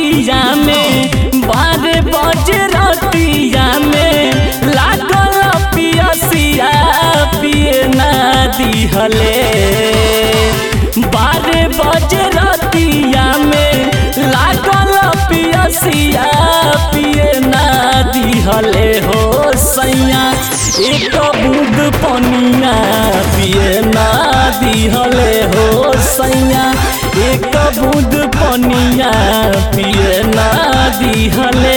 रतिया में बारह बजे रतिया में लागल पियसिया पिए ना दिहले बारह बजे रतिया में लागल पियसिया पिए ना दिहले हो सैया एक बूंद पनिया पिए ना दिहले हो सैया एक बूंद पनिया पिए ना दिहले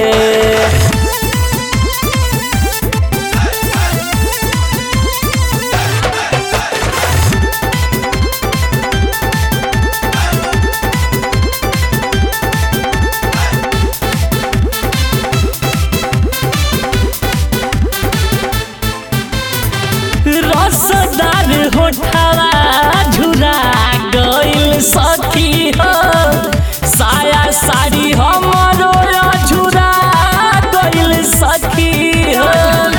रसदार होठवा झुरा गइल सखी हो साया साड़ी हमरो झुरा गइल सखी हो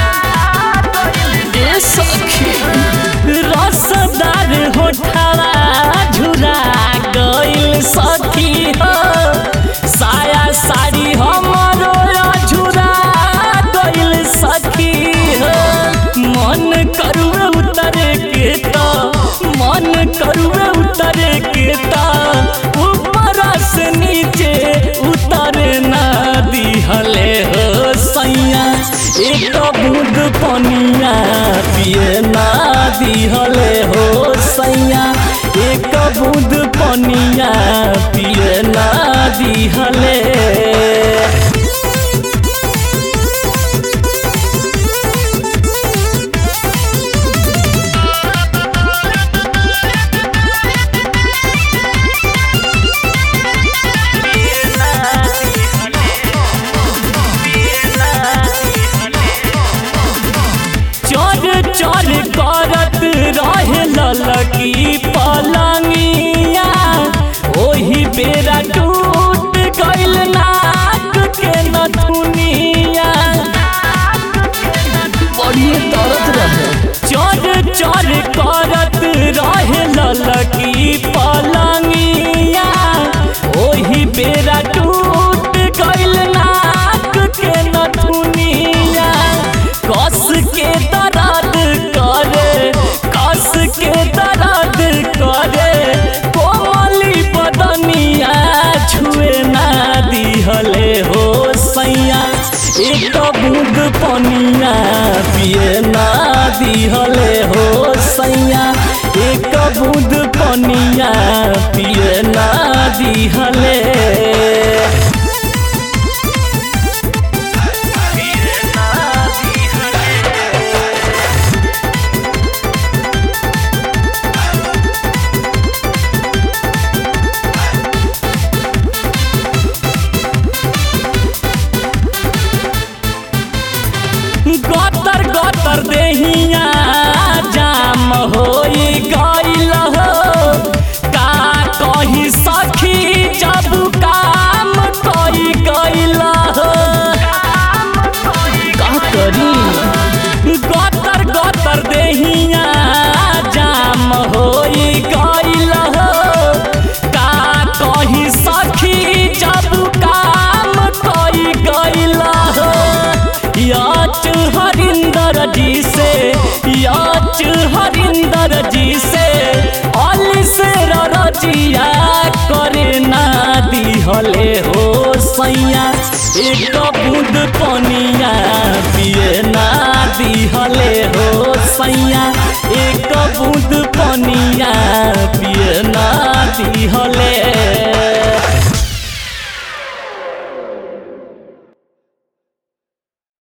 ए सखी रसदार होठवा झुरा गइल सखी हो साया साड़ी हमरो झुरा गइल सखी हो मन करुए उतरे के तो मन करुए उतरे के तो ऊपर से नीचे उतरे ना दिहले हो सैया एक बूंद पनिया पिए ना दिहले हो सैया एक बूंद पनिया पिए ना दिहले चोर चोर करत रहे ललकी पलंगिया ओही बेरा टूट गइल नाक के नथुनिया बड़ी दर्द रहे चोर चोर करत रहे ललकी पलंगिया ओही बेरा टूट गइल नाक के नथुनिया कस के दर्द करे कस के दर्द करे कोमली बदनिया छुए ना दिहले हो सैया एक बूंद पनिया पिए ना दिहले हो सैया एक बूंद पनिया पिए ना दिहले गतर गतर देहिया जाम होई गइल हो का कही सखी जब काम कई गइल हो का करी गतर गतर देहिया जाम होई गइल हो का कही सखी जब काम कई गइल हो याच हरिंदर जी से याच हरिंदर जी से अली से रजिया करे ना दिहले हो सैया एक बूंद पनिया पिए ना दिहले हो सैया एक बूंद पनिया पिए ना दिहले